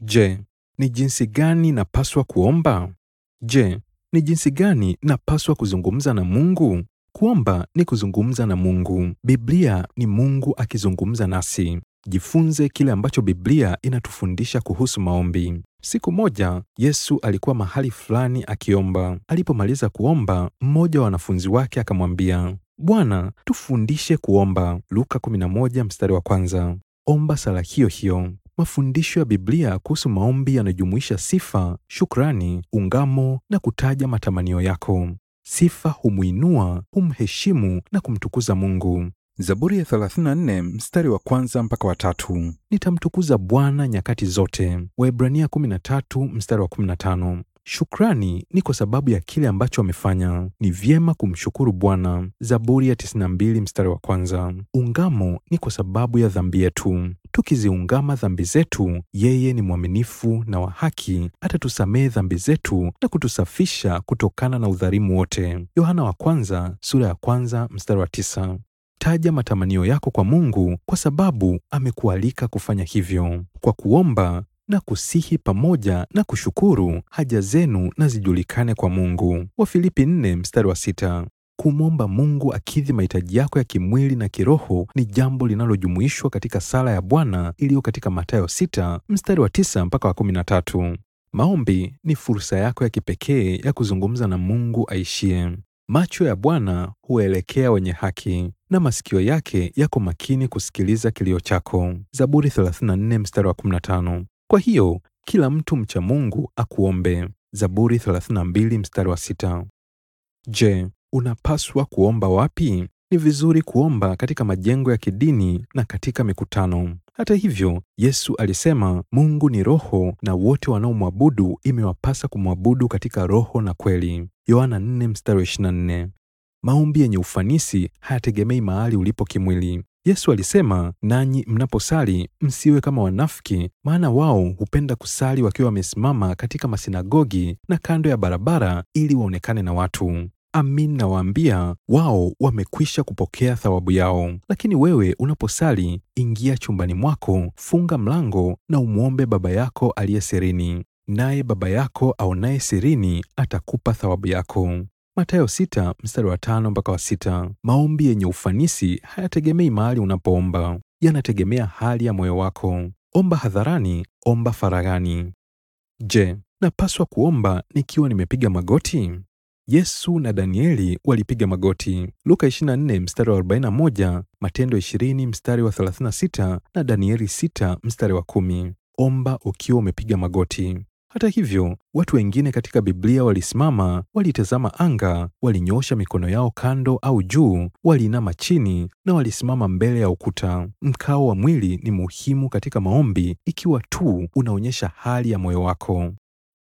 Je, ni jinsi gani napaswa kuomba? Je, ni jinsi gani napaswa kuzungumza na Mungu? Kuomba ni kuzungumza na Mungu. Biblia ni Mungu akizungumza nasi. Jifunze kile ambacho Biblia inatufundisha kuhusu maombi. Siku moja Yesu alikuwa mahali fulani akiomba. Alipomaliza kuomba, mmoja wa wanafunzi wake akamwambia, Bwana, tufundishe kuomba. Luka 11 mstari wa kwanza. Omba sala hiyo hiyo. Mafundisho ya Biblia kuhusu maombi yanajumuisha sifa, shukrani, ungamo na kutaja matamanio yako. Sifa humwinua, humheshimu na kumtukuza Mungu. Zaburi ya 34 mstari wa kwanza mpaka wa tatu. Nitamtukuza Bwana nyakati zote. Waebrania 13 mstari wa 15. Shukrani ni kwa sababu ya kile ambacho amefanya. Ni vyema kumshukuru Bwana. Zaburi ya 92 mstari wa kwanza. Ungamo ni kwa sababu ya dhambi yetu. Tukiziungama dhambi zetu, yeye ni mwaminifu na wa haki, atatusamehe dhambi zetu na kutusafisha kutokana na udhalimu wote. Yohana wa kwanza sura ya kwanza mstari wa tisa. Taja matamanio yako kwa Mungu kwa sababu amekualika kufanya hivyo. Kwa kuomba na kusihi pamoja na kushukuru, haja zenu na zijulikane kwa Mungu. Wafilipi 4 mstari wa sita. Kumwomba Mungu akidhi mahitaji yako ya kimwili na kiroho ni jambo linalojumuishwa katika sala ya Bwana iliyo katika Mathayo 6 mstari wa 9 mpaka wa 13. Maombi ni fursa yako ya kipekee ya kuzungumza na Mungu aishie. Macho ya Bwana huelekea wenye haki na masikio yake yako makini kusikiliza kilio chako. Zaburi 34 mstari wa 15. Kwa hiyo kila mtu mcha Mungu akuombe. Zaburi 32 mstari wa 6. Je, unapaswa kuomba wapi? Ni vizuri kuomba katika majengo ya kidini na katika mikutano. Hata hivyo, Yesu alisema Mungu ni roho na wote wanaomwabudu imewapasa kumwabudu katika roho na kweli. Yohana 4 mstari wa 24. Maombi yenye ufanisi hayategemei mahali ulipo kimwili. Yesu alisema, nanyi mnaposali msiwe kama wanafiki, maana wao hupenda kusali wakiwa wamesimama katika masinagogi na kando ya barabara ili waonekane na watu. Amin, nawaambia wao wamekwisha kupokea thawabu yao. Lakini wewe unaposali, ingia chumbani mwako, funga mlango na umwombe Baba yako aliye sirini, naye Baba yako aonaye sirini atakupa thawabu yako. Mathayo sita mstari wa tano mpaka wa sita. Maombi yenye ufanisi hayategemei mahali unapoomba, yanategemea hali ya moyo wako. Omba hadharani, omba faraghani. Je, napaswa kuomba nikiwa nimepiga magoti? Yesu na Danieli walipiga magoti. Luka 24 mstari wa 41, Matendo 20 mstari wa 36 na Danieli 6 mstari wa 10. Omba ukiwa umepiga magoti. Hata hivyo, watu wengine katika Biblia walisimama, walitazama anga, walinyoosha mikono yao kando au juu, waliinama chini na walisimama mbele ya ukuta. Mkao wa mwili ni muhimu katika maombi ikiwa tu unaonyesha hali ya moyo wako.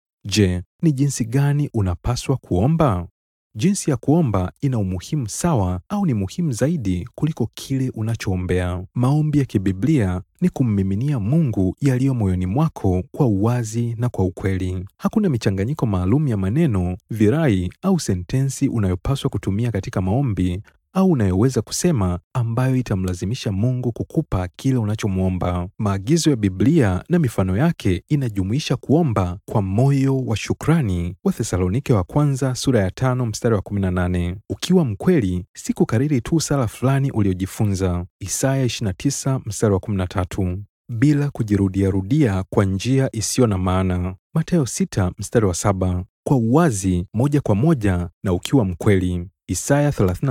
Je, ni jinsi gani unapaswa kuomba? Jinsi ya kuomba ina umuhimu sawa au ni muhimu zaidi kuliko kile unachoombea. Maombi ya kibiblia ni kummiminia Mungu yaliyo moyoni mwako kwa uwazi na kwa ukweli. Hakuna michanganyiko maalum ya maneno, virai au sentensi unayopaswa kutumia katika maombi au unayoweza kusema ambayo itamlazimisha Mungu kukupa kile unachomwomba. Maagizo ya Biblia na mifano yake inajumuisha kuomba kwa moyo wa shukrani, Wathesalonike wa kwanza sura ya tano mstari wa 18. Ukiwa mkweli, si kukariri tu sala fulani uliojifunza, Isaya 29 mstari wa 13, bila kujirudiarudia kwa njia isiyo na maana, Mathayo 6 mstari wa 7, kwa uwazi moja kwa moja na ukiwa mkweli Isaya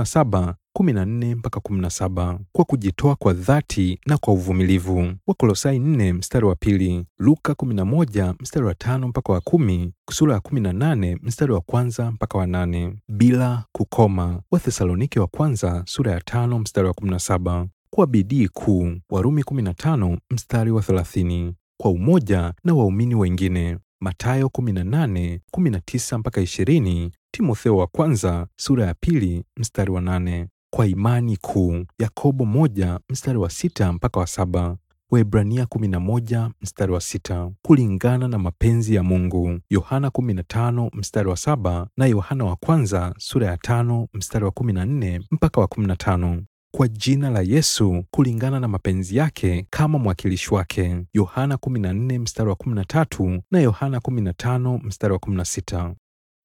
37 14 mpaka 17, kwa kujitoa kwa dhati na kwa uvumilivu. Wakolosai 4 mstari wa pili, Luka 11 mstari wa tano mpaka wa kumi, sura ya 18 mstari wa kwanza mpaka wa nane, bila kukoma. Wathesalonike wa kwanza sura ya tano mstari wa 17, kwa bidii kuu. Warumi 15 mstari wa 30, kwa umoja na waumini wengine. Mathayo 18 19 mpaka 20, Timotheo wa kwanza sura ya pili mstari wa nane, kwa imani kuu. Yakobo moja mstari wa sita mpaka wa saba, Waebrania 11 mstari wa sita, kulingana na mapenzi ya Mungu. Yohana 15 mstari wa saba na Yohana wa kwanza sura ya tano mstari wa 14 mpaka wa 15. kwa jina la Yesu kulingana na mapenzi yake kama mwakilishi wake. Yohana 14 mstari wa 13 na Yohana 15 mstari wa 16.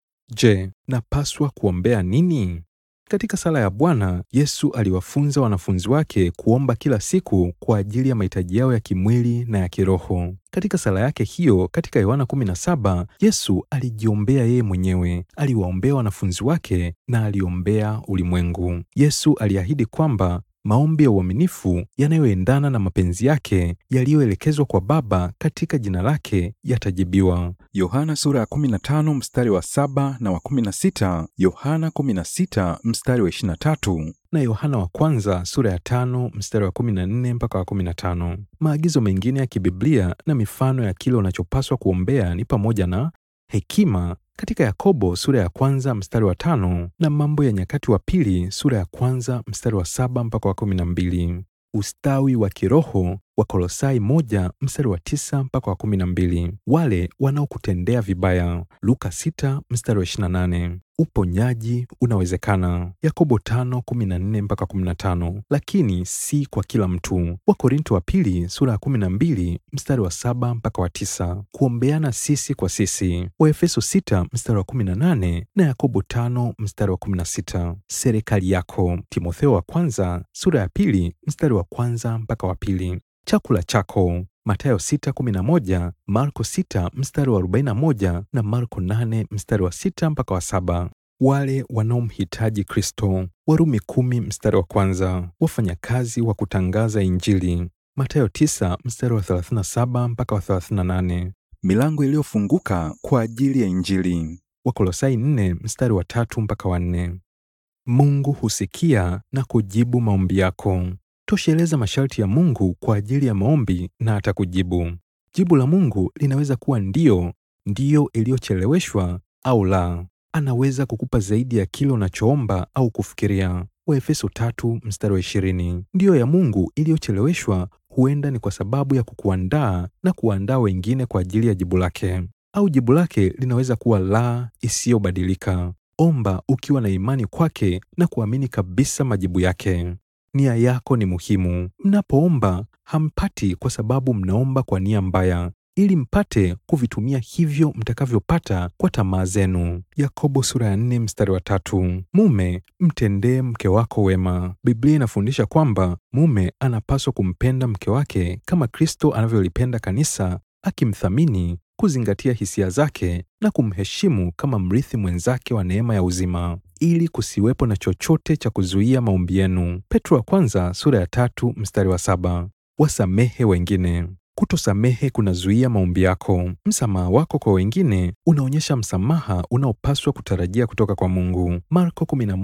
Je, napaswa kuombea nini? Katika sala ya Bwana, Yesu aliwafunza wanafunzi wake kuomba kila siku kwa ajili ya mahitaji yao ya kimwili na ya kiroho. Katika sala yake hiyo katika Yohana 17, Yesu alijiombea yeye mwenyewe, aliwaombea wanafunzi wake na aliombea ulimwengu. Yesu aliahidi kwamba maombi ya uaminifu yanayoendana na mapenzi yake yaliyoelekezwa kwa Baba katika jina lake yatajibiwa. Yohana sura ya 15 mstari wa 7 na wa 16, Yohana 16 mstari wa 23 na Yohana wa kwanza sura ya tano mstari wa 14 mpaka wa 15. Maagizo mengine ya kibiblia na mifano ya kile unachopaswa kuombea ni pamoja na hekima katika Yakobo sura ya kwanza mstari wa tano na Mambo ya Nyakati wa Pili sura ya kwanza mstari wa saba mpaka wa kumi na mbili. Ustawi wa kiroho wa Kolosai moja mstari wa tisa mpaka wa kumi na mbili. Wale wanaokutendea vibaya Luka sita mstari wa ishirini na nane. Uponyaji unawezekana Yakobo tano kumi na nne mpaka kumi na tano, lakini si kwa kila mtu. Wakorinto wa pili sura ya kumi na mbili mstari wa saba mpaka wa tisa. Kuombeana sisi kwa sisi Waefeso sita mstari wa kumi na nane na Yakobo tano mstari wa kumi na sita. Serikali yako Timotheo wa kwanza sura ya pili mstari wa kwanza mpaka wa pili. Chakula chako Mathayo 6:11, Marko 6 mstari wa 41 na Marko 8 mstari wa 6 mpaka wa 7. Wale wanaomhitaji Kristo Warumi 10 mstari wa kwanza. Wafanyakazi wa kutangaza Injili Mathayo 9 mstari wa 37 mpaka wa 38. Milango iliyofunguka kwa ajili ya Injili Wakolosai 4 mstari wa tatu mpaka wa 4. Mungu husikia na kujibu maombi yako. Tosheleza masharti ya Mungu kwa ajili ya maombi na atakujibu. Jibu la Mungu linaweza kuwa ndiyo, ndiyo iliyocheleweshwa au la. Anaweza kukupa zaidi ya kile unachoomba au kufikiria. Waefeso tatu mstari wa ishirini. Ndiyo ya Mungu iliyocheleweshwa huenda ni kwa sababu ya kukuandaa na kuandaa wengine kwa ajili ya jibu lake, au jibu lake linaweza kuwa la isiyobadilika. Omba ukiwa na imani kwake na kuamini kabisa majibu yake. Nia yako ni muhimu. Mnapoomba hampati kwa sababu mnaomba kwa nia mbaya, ili mpate kuvitumia hivyo mtakavyopata kwa tamaa zenu. Yakobo sura ya nne mstari wa tatu. Mume, mtendee mke wako wema. Biblia inafundisha kwamba mume anapaswa kumpenda mke wake kama Kristo anavyolipenda kanisa, akimthamini, kuzingatia hisia zake na kumheshimu kama mrithi mwenzake wa neema ya uzima ili kusiwepo na chochote cha kuzuia maombi yenu. Petro wa kwanza sura ya tatu mstari wa saba. Wasamehe wengine. Kutosamehe kunazuia maombi yako. Msamaha wako kwa wengine unaonyesha msamaha unaopaswa kutarajia kutoka kwa Mungu. Marko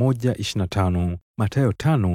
11:25, Mathayo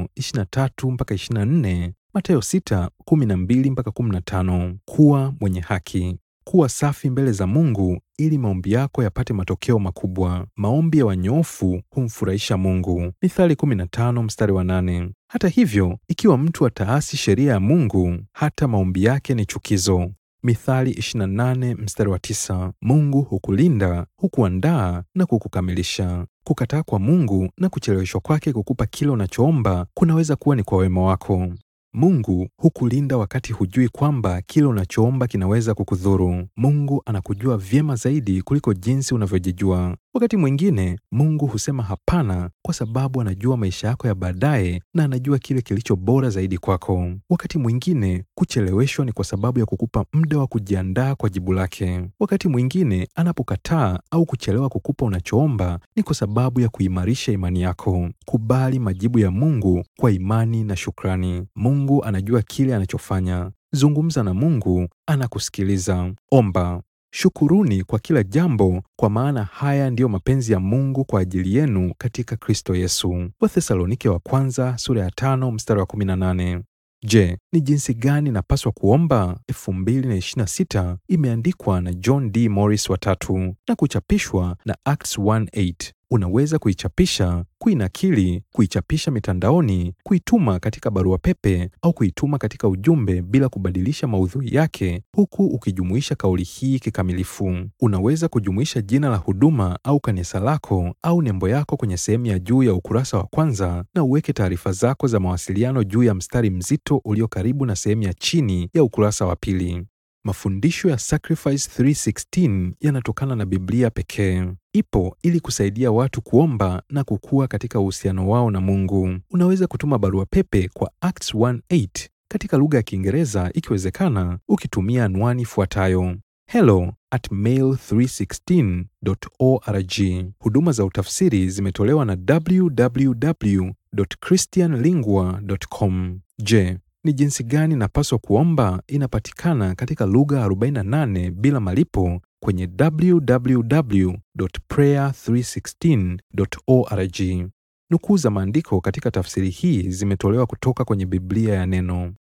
5:23 mpaka 24, Mathayo 6:12 mpaka 15. Kuwa mwenye haki. Kuwa safi mbele za Mungu ili maombi yako yapate matokeo makubwa. Maombi ya wanyofu humfurahisha Mungu. Mithali 15 mstari wa 8. Hata hivyo, ikiwa mtu ataasi sheria ya Mungu, hata maombi yake ni chukizo. Mithali 28 mstari wa 9. Mungu hukulinda, hukuandaa na kukukamilisha. Kukataa kwa Mungu na kucheleweshwa kwake kukupa kile unachoomba kunaweza kuwa ni kwa wema wako. Mungu hukulinda wakati hujui kwamba kile unachoomba kinaweza kukudhuru. Mungu anakujua vyema zaidi kuliko jinsi unavyojijua. Wakati mwingine Mungu husema hapana kwa sababu anajua maisha yako ya baadaye na anajua kile kilicho bora zaidi kwako. Wakati mwingine kucheleweshwa ni kwa sababu ya kukupa muda wa kujiandaa kwa jibu lake. Wakati mwingine anapokataa au kuchelewa kukupa unachoomba ni kwa sababu ya kuimarisha imani yako. Kubali majibu ya Mungu kwa imani na shukrani. Mungu anajua kile anachofanya. Zungumza na Mungu, anakusikiliza. Omba. Shukuruni kwa kila jambo, kwa maana haya ndiyo mapenzi ya Mungu kwa ajili yenu katika Kristo Yesu. Wathesalonike wa kwanza sura ya tano mstari wa 18. Je, ni jinsi gani napaswa kuomba? 2026 imeandikwa na John D. Morris watatu na kuchapishwa na Acts 1:8. Unaweza kuichapisha, kuinakili, kuichapisha mitandaoni, kuituma katika barua pepe au kuituma katika ujumbe bila kubadilisha maudhui yake, huku ukijumuisha kauli hii kikamilifu. Unaweza kujumuisha jina la huduma au kanisa lako au nembo yako kwenye sehemu ya juu ya ukurasa wa kwanza na uweke taarifa zako za mawasiliano juu ya mstari mzito ulio karibu na sehemu ya chini ya ukurasa wa pili. Mafundisho ya Sacrifice 316 yanatokana na Biblia pekee. Ipo ili kusaidia watu kuomba na kukua katika uhusiano wao na Mungu. Unaweza kutuma barua pepe kwa Acts 18 katika lugha ya Kiingereza ikiwezekana, ukitumia anwani ifuatayo hello at mail316.org. Huduma za utafsiri zimetolewa na www.christianlingua.com. Je, ni jinsi gani napaswa kuomba inapatikana katika lugha 48 bila malipo kwenye www.prayer316.org. Nukuu za maandiko katika tafsiri hii zimetolewa kutoka kwenye Biblia ya Neno.